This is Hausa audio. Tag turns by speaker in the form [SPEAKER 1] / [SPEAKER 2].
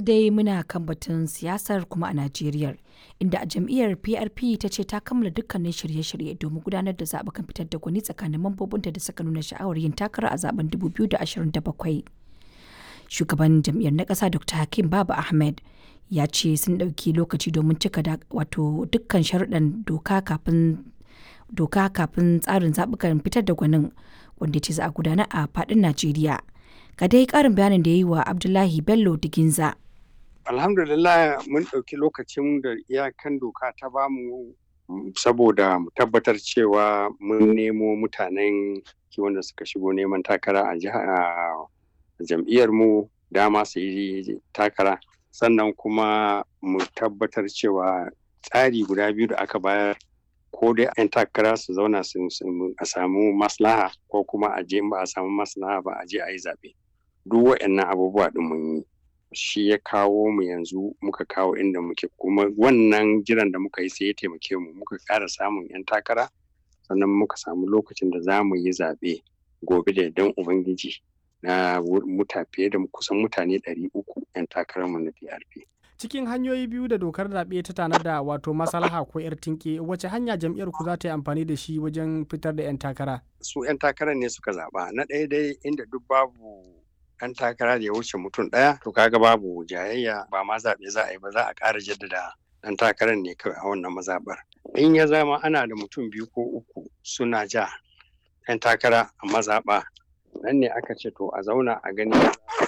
[SPEAKER 1] dai muna kan batun siyasar kuma a Najeriya, inda a jam'iyyar PRP ta ce ta kammala dukkanin shirye-shirye domin gudanar da zaɓukan fitar da gwani tsakanin mambobinta da suka nuna sha'awar yin takara a zaben 2027. Shugaban jam'iyyar na ƙasa Dr. Hakim Baba Ahmed ya ce sun ɗauki lokaci domin cika wato dukkan sharuɗan doka kafin doka kafin tsarin zaɓukan fitar da gwanin wanda ce za a gudana a faɗin Najeriya. Ga dai ƙarin bayanin da ya yi wa Abdullahi Bello Diginza.
[SPEAKER 2] Alhamdulillah mun ɗauki lokacin da iyakan doka ta bamu saboda mu tabbatar cewa mun nemo mutanen wanda suka shigo neman takara a jam'iyyar mu dama su yi takara sannan kuma mu tabbatar cewa tsari guda biyu da aka bayar ko dai 'yan takara su zauna a samu maslaha ko kuma a je ba a samu maslaha ba a je a yi zaɓe duk waɗannan abubuwa ɗin mun yi shi ya kawo mu yanzu muka kawo inda muke kuma wannan jiran da muka yi sai ya taimake mu muka ƙara samun 'yan takara sannan muka samu lokacin da za mu yi zaɓe gobe da dan ubangiji na muta fiye da kusan mutane 300 'yan takararmu na PRP.
[SPEAKER 3] cikin hanyoyi biyu da dokar zaɓe ta tanada wato maslaha ko 'yar tinke wace hanya jam'iyyar ku za ta yi amfani da shi wajen fitar da 'yan takara
[SPEAKER 2] su 'yan takarar ne suka zaɓa na ɗaya dai inda duk babu 'yan takara da ya wuce mutum ɗaya to kaga babu jayayya ba ma zaɓe za a yi ba za a ƙara jaddada ɗan takarar ne kawai a wannan mazaɓar in ya zama ana da mutum biyu ko uku suna ja 'yan takara a mazaɓa nan ne aka ce to a zauna a gani